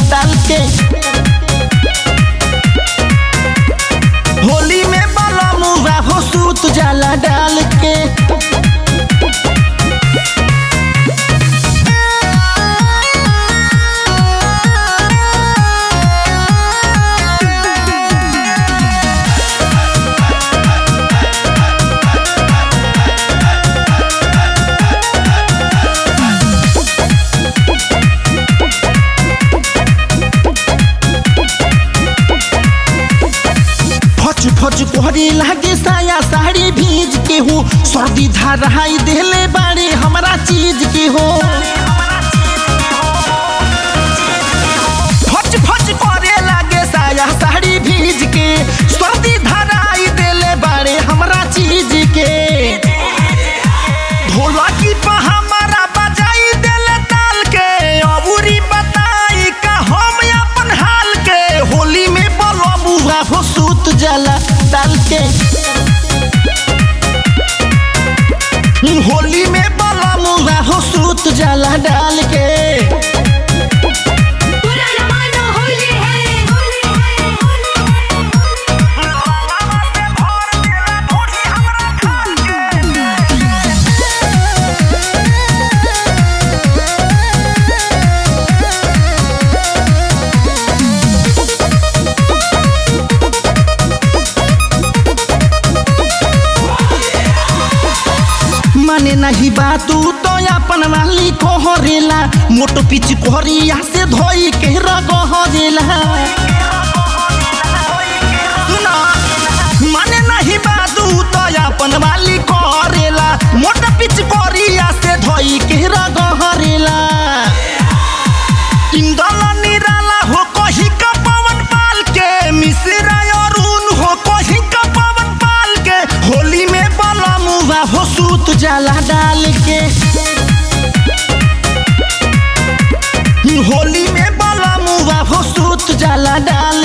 डाल के होली में बाला मुआ हो सूत जाला डाल के फच फच कोहरे लागे साया साड़ी भीज के हो सर्दी धराई देले बारे हमरा चीज के हो फच फच करे लागे साया साड़ी भीज के सर्दी धराई देले बारे हमरा चीज के ढोलकी पर हमारा बजाई देले ताल के अबूरी बताई का हम अपन हाल के होली में बोलो बुआ हो सूत जाला डाल के होली में बोलो मुआ हो सूत जाला डाल के पूरा जमाना होली है होली है होली माने नहीं बात तो अपन वाली कोहरेला मोटो पिच कोहरिया से धोई के रगहरेला सुना माने नहीं बात तो अपन वाली कोहरेला मोटो पिच कोहरिया से धोई के रगहरेला इंदल निराला हो कही का पवन पाल के मिश्रा अरुण हो कही का पवन पाल के होली में बला मुआ हो सूत जाला डाल के होली में बला मुआ हो सूत जाला डाल